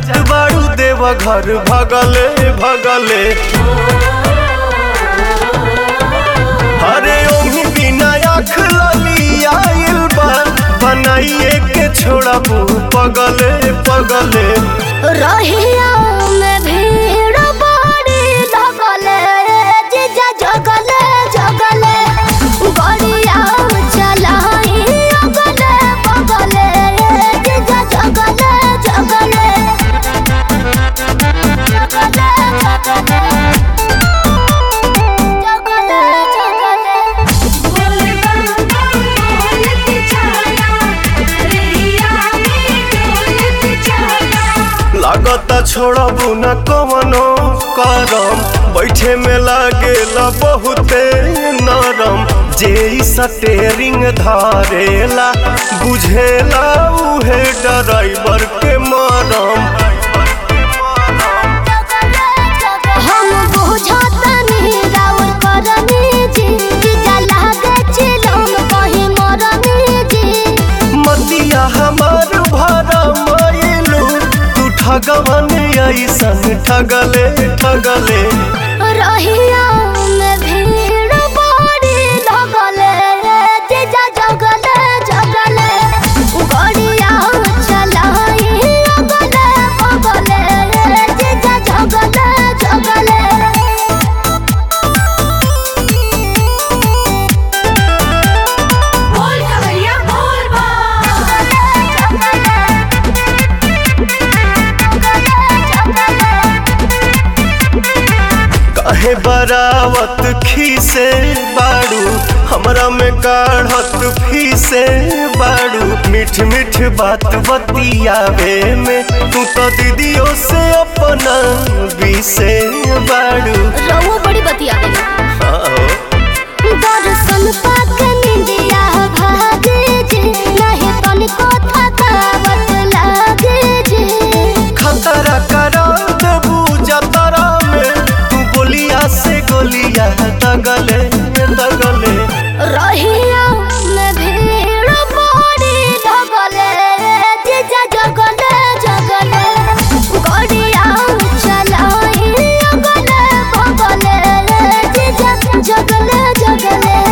जात बाड़ू देव घर भगले भगले अरे ओही बिना आँख लली आइल बा बनाइए के छोड़बू पगले पगले रहिया में भीड़ बड़ी लगले जीजा जगले जगले गड़िया चलाई अगले बगले जीजा जगले जगले जगले जगले जगले जगले लागता छोड़बू न कवनो करम बैठे में लागेला बहुते नरम जे ई स्टेरिंग धारेला बुझेला उहे ड्राइवर के मरम हम बुझतनी राउर करनी जी जीजा लागे चिलम कहीं मरनी जी मतिया हमार भरा मायलू तू ठगवन ऐसन ठगले ठगले रहिया में भीड़ बड़ी लगले जीजा जगले जगले गड़िया चलाई अगले बगले जीजा जगले जगले काहे बरावत खीसे बाड़ू हमरा में काढ़त फीसे बाड़ू मीठ मीठ बात बतियावे में तू तो दीदियों से अपना बीसे बाड़ू रहुआ बड़ी बतिया गई हाँ। दर्शन पाक निंदिया भागे जे नहीं तनिको थकावट लागे जे खतरा करा देबू जतरा में तू बोलिया से गोलिया दगले दगले रहिया में भीड़ बड़ी लगले जीजा जगले जगले गड़िया चलाई अगले बगले जीजा जगले जगले